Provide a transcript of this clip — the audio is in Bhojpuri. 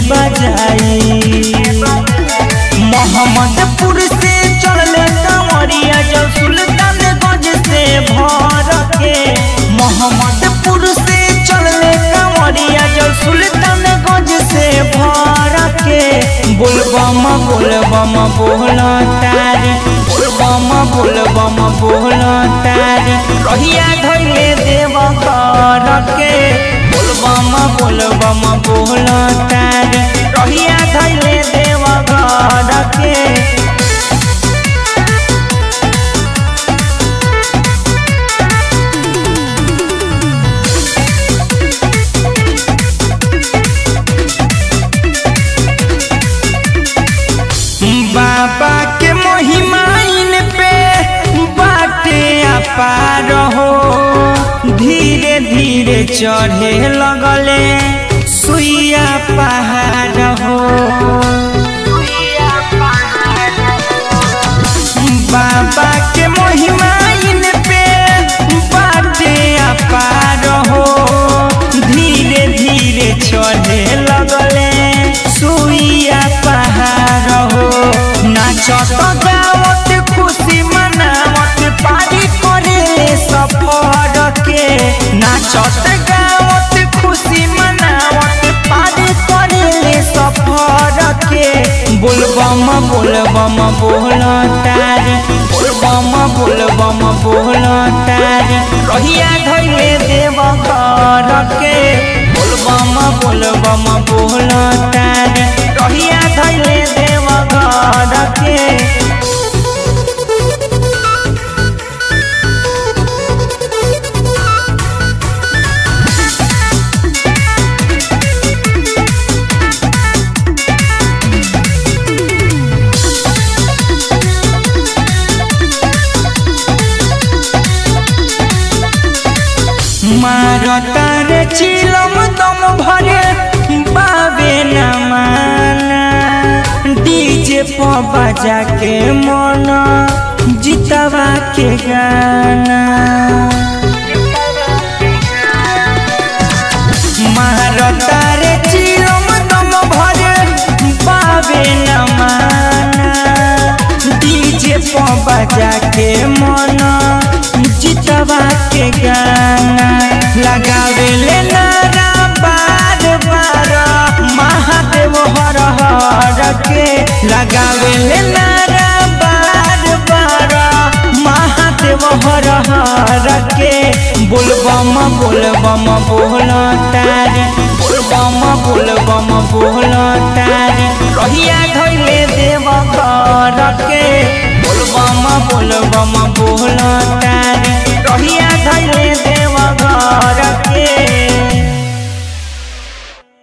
बजाई मोहम्मदपुर से चलले कंवरिया जब सुल्तानगंज से भर के मोहम्मदपुर से चलले कंवरिया जब सुल्तानगंज से भर के बोलबम बोलबम बोला तारी बोलबम बोलबम बोला तारी कहिया धैले देव कर के बोलबम बोलबम बोला तारी कहिया धैले देव कर के बाबा के महिमाइन पे बाटे अपार हो धीरे धीरे चढ़े लगले सुइया पहाड़ हो बाबा के महिमाइन पे बाटे अपार हो धीरे धीरे चढ़े लगले सुइया पहाड़ हो नाचत गावत खुशी मनावत पारी करे सफर के नाचत गावत खुशी मनावत पारी करे सफर के बोलबम बोलबम बोल तारी बोलबम बोलबम बोल तारी कहिया धैले देव कर के बोलबम बोलबम बोल तारी कहिया धैले देव कर के मारता रे चिलम दम भरे बाबे न माना डीजे पर बजा के मन जितवा के गाना मारता रे चिलम दम भरे बाबे न माना डीजे पर बजा के मन जितवा के गाना लगावे ले नारा बार बार महादेव हर हर के लगावे ले नारा बार बार महादेव हर हर के बोलबम बोलबम बोल तारी बोलबम बोलबम बोल तारी